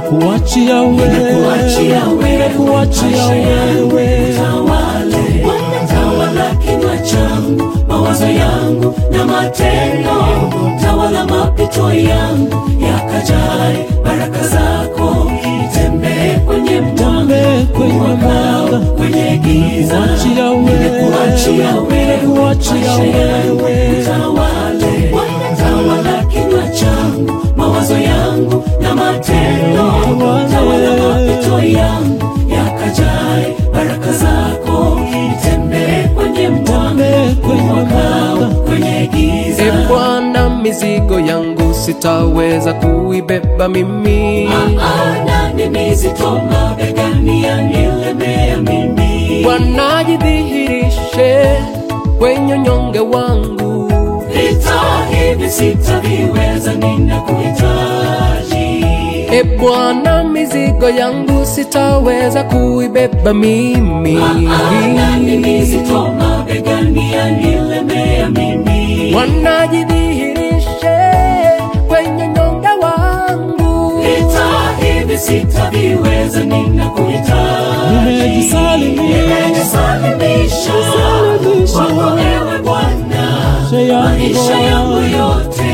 nimekuachia wewe, Kuachia wewe, nimekuachia maisha yangu wewe. tawale, tawala kinywa changu, mawazo yangu na matendo, tawala mapito yangu yakajae baraka zako, nitembee kwenye Nitembee kwenye mwanga. kwenye giza, Nimekuachia wewe, nimekuachia wewe, nimekuachia maisha yangu wewe. tawale, tawala kinywa changu, mawazo yangu na matendo, tawala mapito yangu yakajae baraka zako, nitembee kwenye mwanga, Nitembee kwenye mwanga. kwenye giza. E Bwana, mizigo yangu sitaweza kuibeba mimi. Maana ni mizito mabegani yanilemea mimi. Bwana, jidhihirishe kwenye unyonge wangu. Vita hivi sitaviweza, ninakuhitaji. E Bwana, mizigo yangu sitaweza kuibeba mimi. Maana ni mizito mabegani yanilemea mimi. Bwana, jidhihirishe kwenye unyonge wangu. Vita hivi sitaviweza, ninakuhitaji. Nimejisalimisha. Nimejisalimisha kwako ewe Bwana, maisha yangu yote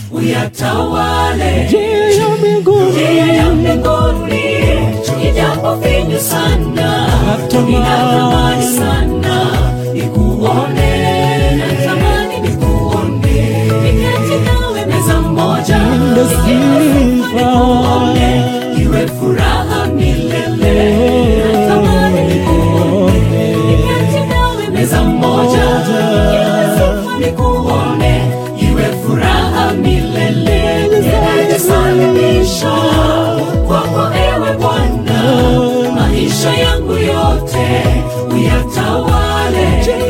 uyatawale. Njia ya mbinguni Njia ya mbinguni ijapo finyu sana, Natamani. ninatamani sana nikuone, natamani nikuone, niketi nawe meza moja, Ninde sifa. nikuone, iwe furaha milele, natamani nikuone, niketi nawe meza moja, iwe sifa nikuone, iwe furaha milele, nimejisalimisha kwako ewe Bwana, maisha yangu yote uyatawale.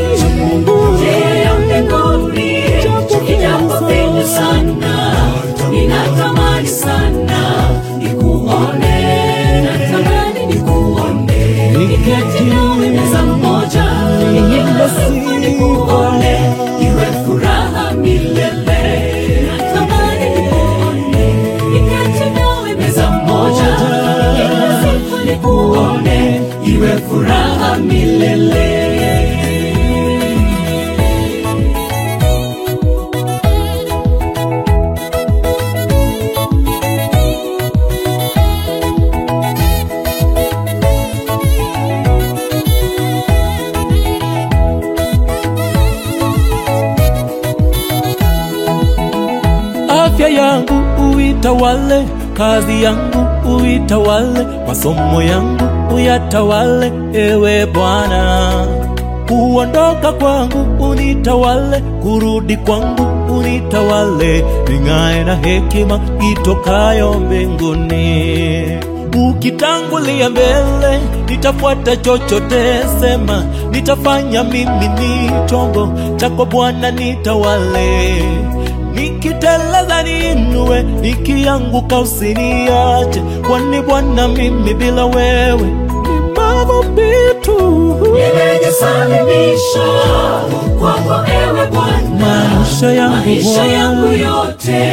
Njia ya mbinguni ijapo finyu sana, ninatamani sana nikuone, natamani nikuone, niketi nawe meza moja, niimbe sifa nikuone, iwe furaha milele, natamani nikuone, niketi nawe meza moja, niimbe sifa nikuone, iwe furaha milele. afya yangu uitawale, kazi yangu uitawale, masomo yangu uyatawale, ewe Bwana. Kuondoka kwangu unitawale, kurudi kwangu unitawale, ning'ae na hekima itokayo mbinguni. Ukitangulia mbele, nitafuata chochote sema, nitafanya mimi ni chombo chako Bwana, nitawale nikiteleza niinue, nikianguka usiniache, kwani Bwana mimi bila wewe ni mavumbi tu. Nimejisalimisha kwako ewe Bwana, Maisha yangu maisha yangu Bwana, yote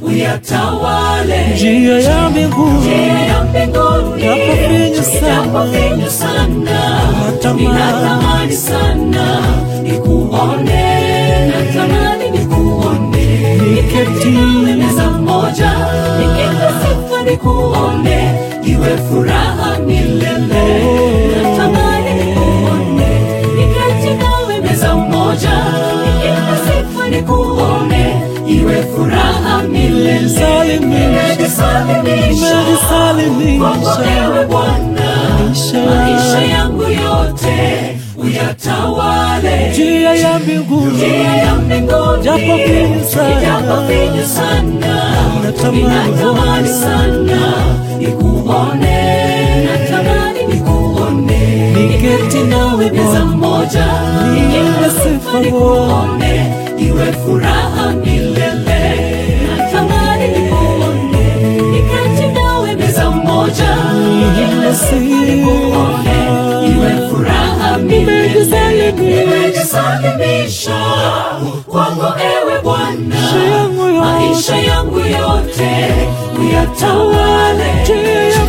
uyatawale. njia ya mbinguni Njia ya mbinguni Japo finyu sana. japo finyu sana, Natamani. ninatamani sana nikuone, natamani nikuone, niketi nawe meza moja, nikipe sifa nikuone, iwe furaha milele, natamani nikuone, niketi nawe meza moja, nikipe sifa nikuone, iwe furaha milele, Nimejisalimisha. nimejisalimisha kwako nimejisalimisha ewe Bwana, Maisha maisha yangu yote uyatawale. njia ya mbinguni Njia ya mbinguni Japo finyu sana. japo finyu sana, Natamani. ninatamani sana nikuone, natamani nikuone, Niketi nawe meza Bwana. moja, Niimbe sifa nikuone, iwe furaha milele, natamani nikuone, niketi nawe meza moja, Niimbe sifa. nikuone, iwe furaha milele. Nimejisalimisha. Nimejisalimisha kwako ewe Bwana, yangu yote. maisha yangu yote uyatawale. Njia ya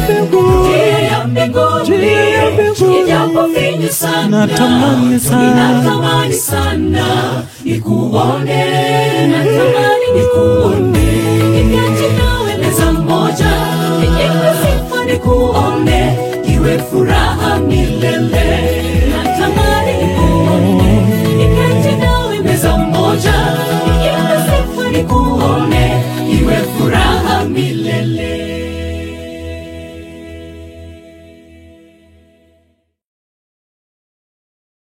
Natamani sana, Natamani sana. ninatamani sana nikuone, natamani nikuone, niketi nawe meza moja, nikipe sifa nikuone, iwe furaha milele.